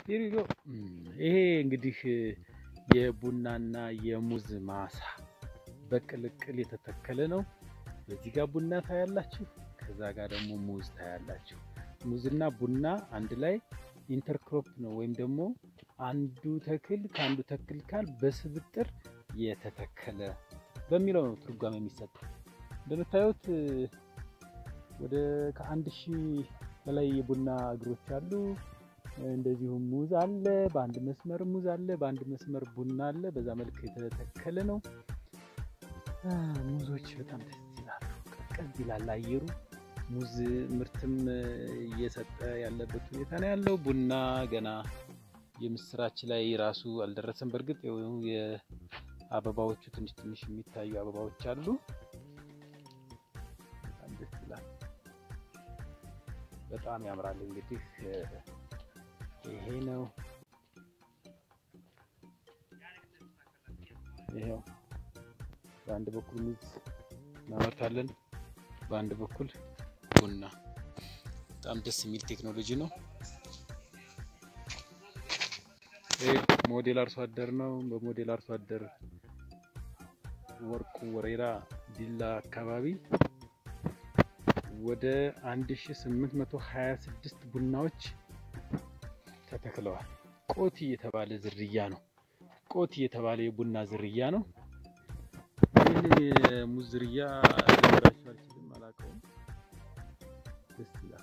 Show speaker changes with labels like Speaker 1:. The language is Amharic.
Speaker 1: ሂሪጎ ይሄ እንግዲህ የቡናና የሙዝ ማሳ በቅልቅል የተተከለ ነው። በዚህ ጋር ቡና ታያላችሁ፣ ከዛ ጋር ደግሞ ሙዝ ታያላችሁ። ሙዝና ቡና አንድ ላይ ኢንተርክሮፕ ነው ወይም ደግሞ አንዱ ተክል ከአንዱ ተክል ካል በስብጥር የተተከለ በሚለው ነው ትርጓሜ የሚሰጠው። እንደምታዩት ወደ ከአንድ ሺህ በላይ የቡና እግሮች አሉ። እንደዚሁም ሙዝ አለ። በአንድ መስመር ሙዝ አለ፣ በአንድ መስመር ቡና አለ። በዛ መልክ የተተከለ ነው። ሙዞች በጣም ደስ ይላሉ። ቀዝቀዝ ይላል አየሩ። ሙዝ ምርትም እየሰጠ ያለበት ሁኔታ ነው ያለው። ቡና ገና የምስራች ላይ ራሱ አልደረሰም። በእርግጥ የአበባዎቹ ትንሽ ትንሽ የሚታዩ አበባዎች አሉ። በጣም ደስ ይላል። በጣም ያምራል። እንግዲህ ይሄ ነው ይሄው በአንድ በኩል ሙዝ እናመርታለን፣ በአንድ በኩል ቡና። በጣም ደስ የሚል ቴክኖሎጂ ነው። ይህ ሞዴል አርሶ አደር ነው። በሞዴል አርሶ አደር ወርቁ ወሬራ ዲላ አካባቢ ወደ 1826 ቡናዎች ተተክለዋል። ቆቲ የተባለ ዝርያ ነው። ቆቲ የተባለ የቡና ዝርያ ነው። ይህንን የሙዝ ዝርያ ልነግራችሁ አልችልም፣ አላውቀውም። ደስ ይላል።